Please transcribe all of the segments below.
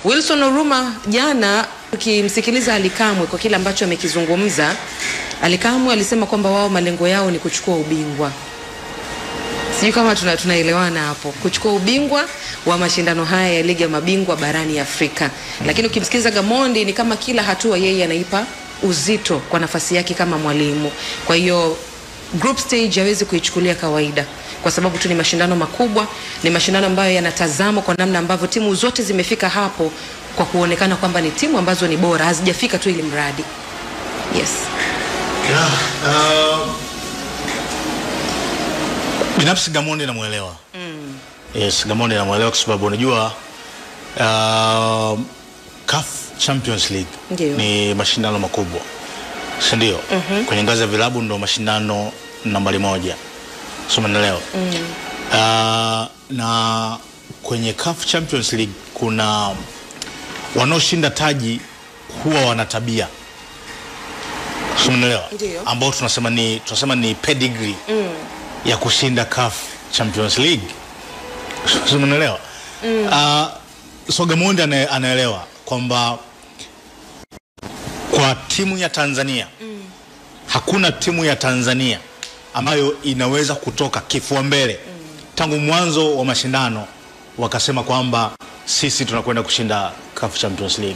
Wilson Oruma jana, ukimsikiliza Alikamwe kwa kile ambacho amekizungumza, Alikamwe alisema kwamba wao malengo yao ni kuchukua ubingwa. Sijui kama tuna, tunaelewana hapo, kuchukua ubingwa wa mashindano haya ya ligi ya mabingwa barani Afrika. Lakini ukimsikiliza Gamondi ni kama kila hatua yeye anaipa uzito kwa nafasi yake kama mwalimu. Kwa hiyo group stage hawezi kuichukulia kawaida kwa sababu tu ni mashindano makubwa, ni mashindano ambayo yanatazamwa kwa namna ambavyo timu zote zimefika hapo kwa kuonekana kwamba ni timu ambazo ni bora, hazijafika tu ili mradi. Yes. Yeah, uh, binafsi Gamondi namwelewa mm. Yes, Gamondi namwelewa kwa sababu unajua uh, CAF Champions League Ndiyo. ni mashindano makubwa, si ndio? mm-hmm. Kwenye ngazi ya vilabu ndo mashindano nambari moja, si umeelewa? mm. uh, na kwenye CAF Champions League kuna wanaoshinda taji huwa wana tabia si umeelewa? Ndiyo. ambao tunasema ni tunasema ni pedigree mm. ya kushinda CAF Champions League si umeelewa? mm. uh, so Gamondi ana, anaelewa kwamba kwa timu ya Tanzania mm. hakuna timu ya Tanzania ambayo inaweza kutoka kifua mbele mm. tangu mwanzo wa mashindano wakasema kwamba sisi tunakwenda kushinda CAF Champions League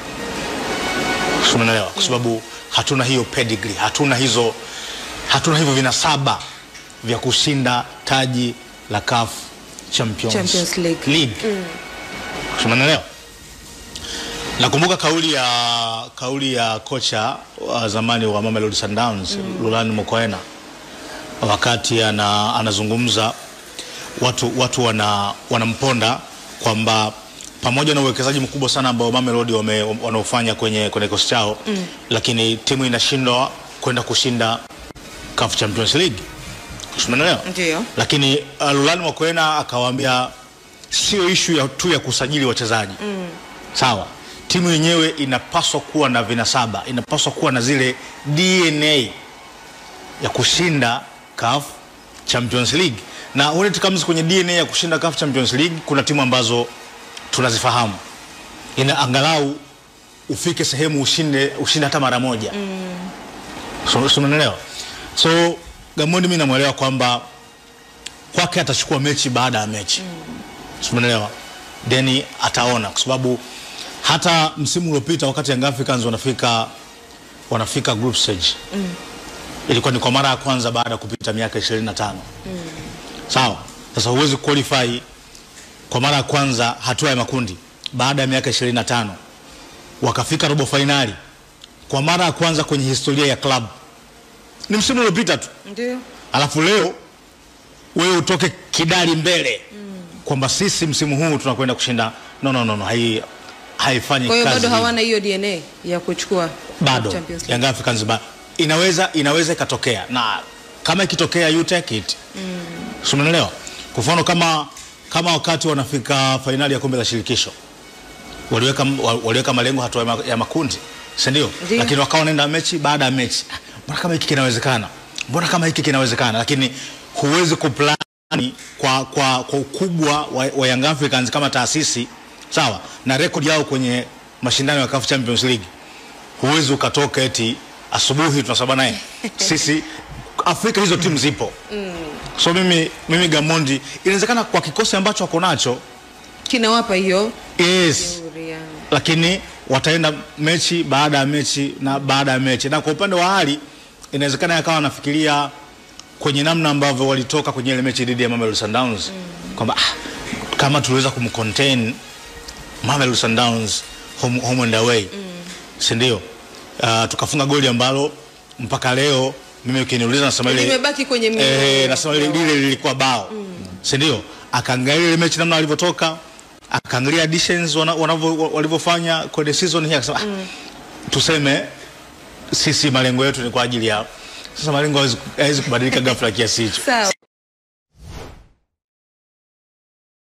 umeelewa kwa sababu hatuna hiyo pedigree hatuna hizo hatuna hivyo vinasaba vya kushinda taji la CAF Champions, Champions League. League. umeelewa nakumbuka kauli ya kauli ya kocha wa zamani wa Mamelodi Sundowns mm. Lulani Mokoena wakati ana, anazungumza watu, watu wana, wanamponda kwamba pamoja na uwekezaji mkubwa sana ambao Mamelodi wame- wanaofanya kwenye kwenye kikosi chao mm. lakini timu inashindwa kwenda kushinda CAF Champions League. Umeelewa? Ndio. Lakini uh, Lulani Mokoena akawaambia sio ishu ya tu ya kusajili wachezaji mm. sawa, timu yenyewe inapaswa kuwa na vinasaba, inapaswa kuwa na zile DNA ya kushinda CAF Champions League, na when it comes kwenye DNA ya kushinda CAF Champions League, kuna timu ambazo tunazifahamu, ina angalau ufike sehemu ushinde ushinde hata mara moja mm. so, so, unaelewa? so Gamondi mimi namwelewa kwamba kwake atachukua mechi baada ya mechi mm. umeelewa then ataona kwa sababu hata msimu uliopita wakati Young Africans wanafika wanafika group stage mm. ilikuwa ni kwa mara ya kwanza baada ya kupita miaka 25 mm. sawa sasa huwezi qualify kwa mara ya kwanza hatua ya makundi baada ya miaka 25 wakafika robo fainali kwa mara ya kwanza kwenye historia ya club ni msimu uliopita tu Ndio. alafu leo wewe utoke kidali mbele mm. kwamba sisi msimu huu tunakwenda kushinda no, no, no, no. Hai, haifanyi Kwa hiyo kazi bado hivyo. hawana hiyo DNA ya kuchukua bado Champions League. Young Africans ba, inaweza inaweza ikatokea na kama ikitokea you take it mm. umeelewa kwa mfano kama kama wakati wanafika fainali ya kombe la shirikisho waliweka wa- waliweka malengo hatua ya ma- ya makundi si ndio Ndio. lakini wakawa wanaenda mechi baada ya mechi Ah, mbona kama hiki kinawezekana mbona kama hiki kinawezekana lakini huwezi kuplani kwa, kwa, kwa ukubwa wa, wa Young Africans kama taasisi sawa na rekodi yao kwenye mashindano ya CAF Champions League huwezi ukatoka eti asubuhi tunasaba naye sisi Afrika hizo timu zipo mm. so mimi, mimi Gamondi inawezekana kwa kikosi ambacho wako nacho kinawapa hiyo yes nzuri ya- lakini wataenda mechi baada ya mechi na baada ya mechi na kwa upande wa hali inawezekana yakawa wanafikiria kwenye namna ambavyo walitoka kwenye ile mechi dhidi ya Mamelodi Sundowns mm. kwamba ah, kama tuliweza kumcontain Mamelodi Sundowns home, home and away mm. si ndio uh, tukafunga goli ambalo mpaka leo mimi ukiniuliza nasema ile limebaki kwenye mioyo eh, nasema ile lile lilikuwa bao mm. si ndio akaangalia ile mechi namna walivyotoka akaangalia additions wana- wanavyo walivyofanya kwenye season hii akasema mm. tuseme sisi malengo yetu ni kwa ajili ya sasa malengo hawezi- hawezi kubadilika ghafla kiasi hicho Sawa.